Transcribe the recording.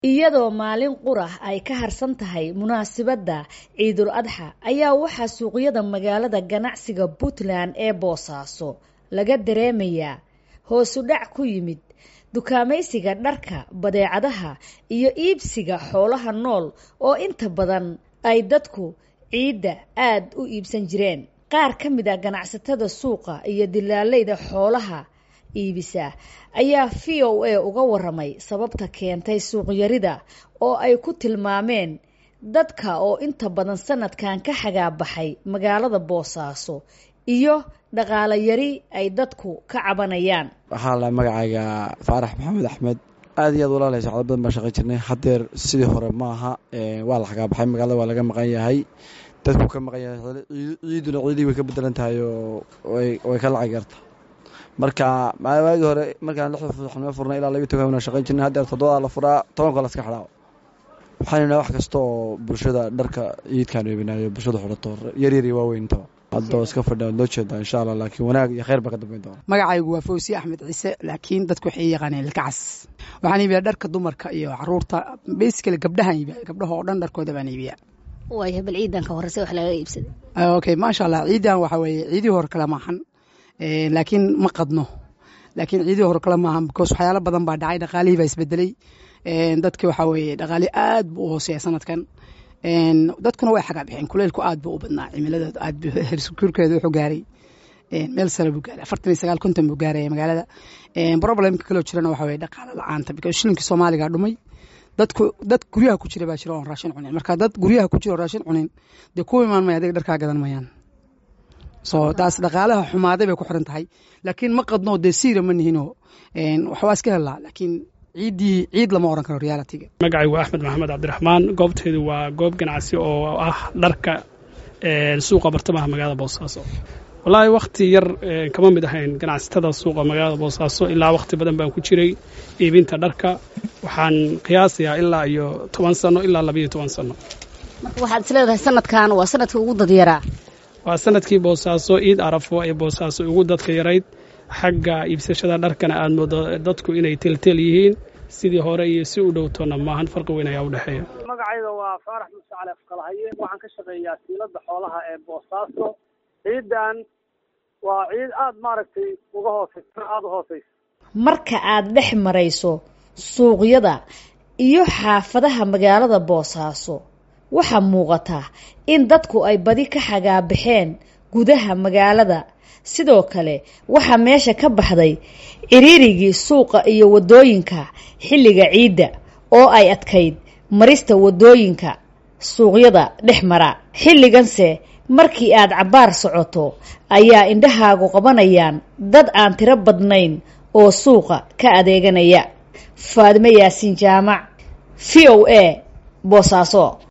iyadoo maalin qurah ay ka harsan tahay munaasabadda ciidul adxa ayaa waxaa suuqyada magaalada ganacsiga puntland ee boosaaso laga dareemayaa hoosu dhac ku yimid dukaamaysiga dharka badeecadaha iyo iibsiga xoolaha nool oo inta badan ay dadku ciidda aad u iibsan jireen qaar ka mid a ganacsatada suuqa iyo dilaaleyda xoolaha iibisa ayaa v o a uga waramay sababta keentay suuqyarida oo ay ku tilmaameen dadka oo inta badan sanadkan ka xagaabaxay magaalada boosaaso iyo dhaqaalo yari ay dadku ka cabanayaan waxaa la magacayga faarax maxamed axmed aad iyo aad walaalay sacdo badan baan shaqay jirnay haddeer sidii hore ma aha waa la xagaabaxay magaalada waa laga maqan yahay dadku ka maqan yahay ciiduna ciidii way ka bedelan tahay oo way ka lacag yarta marka waagii hore markaan lixda fuxnimo furnay ilaa labiyo toban baan shaqayn jirnay haddeer toddobadaa la furaa tobanka laska xidhaa waxaan idhaha wax kasta oo bulshada dharka ciidkaan weebinaayo bulshada xidhato yaryar iyo waaweyntaba haddoo iska fadhiya loo jeedaa insha allah laakiin wanaag iyo khayr baa ka dambeyn doona magacaygu waa fawsiye axmed ciise laakiin dadku waxay yaqaaneen ilkacas waxaan iibiyaa dharka dumarka iyo caruurta basically gabdhahaan iibiya gabdhaha oo dhan dharkooda baan iibiyaa waaya bal ciidan ka horeyse wax laga iibsaday okay maasha allah ciidan waxa weeye ciidii hore kale maahan laakiin ma qadno laakiin ciidii hore kale maahan because waxyaalo badan baa dhacay dhaqaalihii baa isbedelay dadki waxaa weeye dhaqaali aad buu u hooseeya sanadkan dadkuna way xagaa bixeen kuleylku aad buu u badnaa cimilada aad hersukuurkeeda wuxuu gaaray meel sare buu gaaray afartan iyo sagaal konton buu gaaraya magaalada problemka kaloo jirana waxa weye dhaqaalo la-aanta because shilinkii soomaaliga dhumay dadku dad guryaha ku jira baa jira oon raashin cunin marka dad guryaha ku jira oo raashin cunin dee ku imaan maya adiga dharkaa gadan mayaan so taas dhaqaalaha xumaaday bay ku xiran tahay laakiin ma qadno dee siira ma nihinoo waxbaa iska helaa laakiin ciiddii ciid lama oran karo realitiga magacaygu axmed maxamed cabdiraxmaan goobteedu waa goob ganacsi oo ah dharka suuqa bartamaha magaalada boosaaso wallaahi wakhti yar kama mid ahayn ganacsatada suuqa magaalada boosaaso ilaa wakhti badan baan ku jiray iibinta dharka waxaan qiyaasayaa ilaa iyo toban sano ilaa labayo toban sano marka waxaad is leedahay sanadkan waa sanadkii ugu dadyaraa waa sanadkii boosaaso ciid arafo ee boosaaso ugu dadka yarayd xagga iibsashada dharkana aad moodo dadku inay teltel yihiin sidii hore iyo si u dhowtona maahan farqi weyn ayaa u dhexeeya magacayda waa faarax muse cali afkalahaye waxaan ka shaqeeyaa siilada xoolaha ee boosaaso ciidan waa ciid aada maaragtay uga hooseysa aada u hooseysa marka aad dhex marayso suuqyada iyo xaafadaha magaalada boosaaso waxaa muuqataa in dadku ay badi ka xagaabaxeen gudaha magaalada sidoo kale waxaa meesha ka baxday ciriirigii suuqa iyo waddooyinka xilliga ciidda oo ay adkayd marista waddooyinka suuqyada dhex mara xilliganse markii aad cabbaar socoto ayaa indhahaagu qabanayaan dad aan tiro badnayn oo suuqa ka adeeganaya faadimo yaasiin jaamac v o a boosaaso